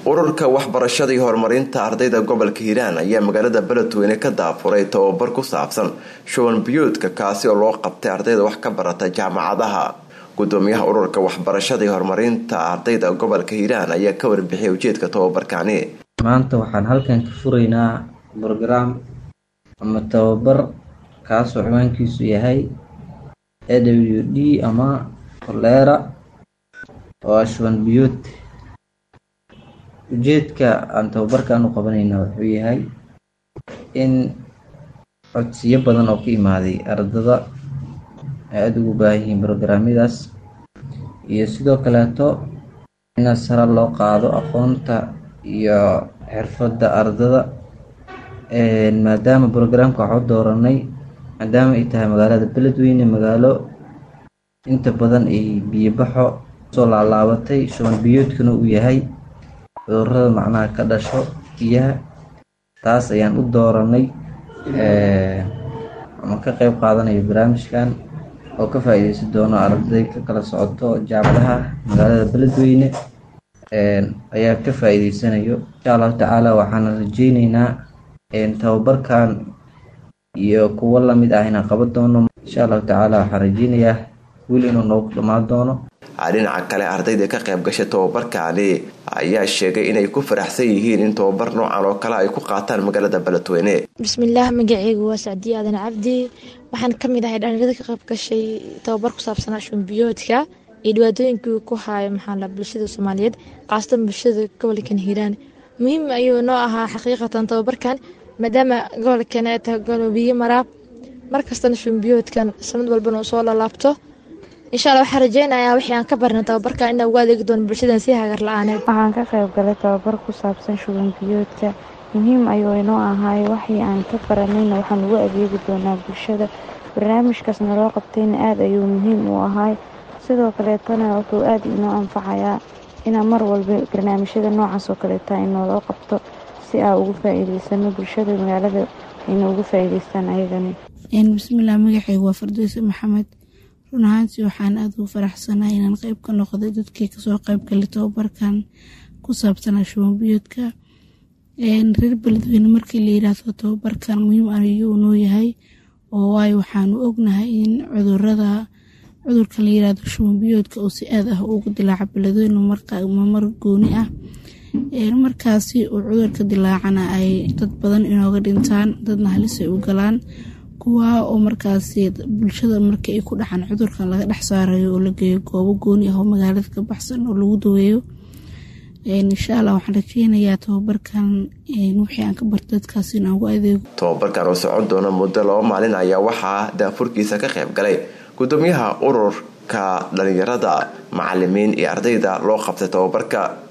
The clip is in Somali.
ururka waxbarashada iyo horumarinta ardayda gobolka hiiraan ayaa magaalada beledweyne ka daafuray tababar ku saabsan shuban biyuudka kaasi oo loo qabtay ardayda wax ka barata jaamacadaha gudoomiyaha ururka waxbarashada iyo horumarinta ardayda gobolka hiiraan ayaa ka warbixiyay ujeedka tababarkani maanta waxaan halkan ka furaynaa brograam ama tababar kaasoo ciwaankiisu yahay a w d ama koleera oo shuban biyuud ujeedka aan tababarkan u qabanayna wuxuu yahay in codsiyo badan oo ka imaaday ardada ay aada ugu baahan yihiin brograamyadaas iyo sidoo kaleeto in sare loo qaado aqoonta iyo xirfadda ardada maadaama brograamka waxu dooranay maadaama ay tahay magaalada beledweyne magaalo inta badan ay biyobaxo soo laalaabatay shuban biyoodkuna uu yahay cudurada macnaha ka dhasho biyaha taas ayaan u dooranay ama ka qeyb qaadanayo barnaamijkan oo ka faa-iideysan doono arday ka kala socoto jaamacadaha magaalada beledweyne ayaa ka faa-iideysanayo insha allahu tacaala waxaana rajeyneynaa tababarkan iyo kuwo lamid ah inaan qaban doono insha allahu tacaala waxaan rajeynayaa wiil inuu noogu dhammaan doono dhinaca kale ardayda ka qayb gashay tababarkaani ayaa sheegay inay ku faraxsan yihiin in tababar noocan oo kale ay ku qaataan magaalada beledweyne bismillaah magaceygu waa sacdiye aadan cabdi waxaan kamid ahay dhalinyarada ka qayb gashay tababar ku saabsanaa shumbiyoodka iyo dhibaatooyinkii ku haayo maxaala bulshada soomaaliyeed qaasatan bulshada gobolkan hiiraan muhiim ayuu noo ahaa xaqiiqatan tababarkan maadaama gobolkan ay tahay gobol biyo maraa markastana shumbiyoodkan sanad walbana uu soo lalaabto insha alla waxaan rajeynayaa wixii aan ka barnay tababarka inaa ugu adeegi doono bulshadan si hagar la-aaneed waxaan ka qayb galay tababar ku saabsan shuban biyoodka muhiim ayuu inoo ahaay waxii aan ka baranayna waxaan ugu adeegi doonaa bulshada barnaamijkaasna loo qabtayna aada ayuu muhiim u ahaay sidoo kaleetana wuxuu aada inoo anfacayaa inaa mar walba barnaamijyada noocaas oo kaleeta inooloo qabto si aa ugu faa-iideysano bulshada magaalada ayna ugu faa-iideystaan ayagani bismillaah magaceygu waa fardeyse maxamed run ahaantii waxaan aada ugu faraxsanaa inaan qeyb ka noqday dadkii kasoo qeyb galay tababarkan ku saabsanaa shubanbiyoodka reer beledweyne markii la yiraahdo tababarkan muhiim ayuu noo yahay oo waayo waxaanu ognahay in cudurada cudurka la yirahdo shubanbiyoodka oo si aad ah ugu dilaaca beledweyne mar gooni ah markaasi uu cudurka dilaacana ay dad badan inooga dhintaan dadna halis ay u galaan kuwaa oo markaasi bulshada markii ay ku dhaxan cudurkan laga dhex saarayo oo la geeyo goobo gooni ah oo magaalada ka baxsan oo lagu daweeyo insha allah waxaan rajeynayaa tababarkan wixii aan ka barta dadkaas in aan ugu adeego tababarkan oo socon doona muddo laba maalin ayaa waxaa daafurkiisa ka qayb galay gudoomiyaha ururka dhalinyarada macalimiin iyo ardayda loo qabtay tababarka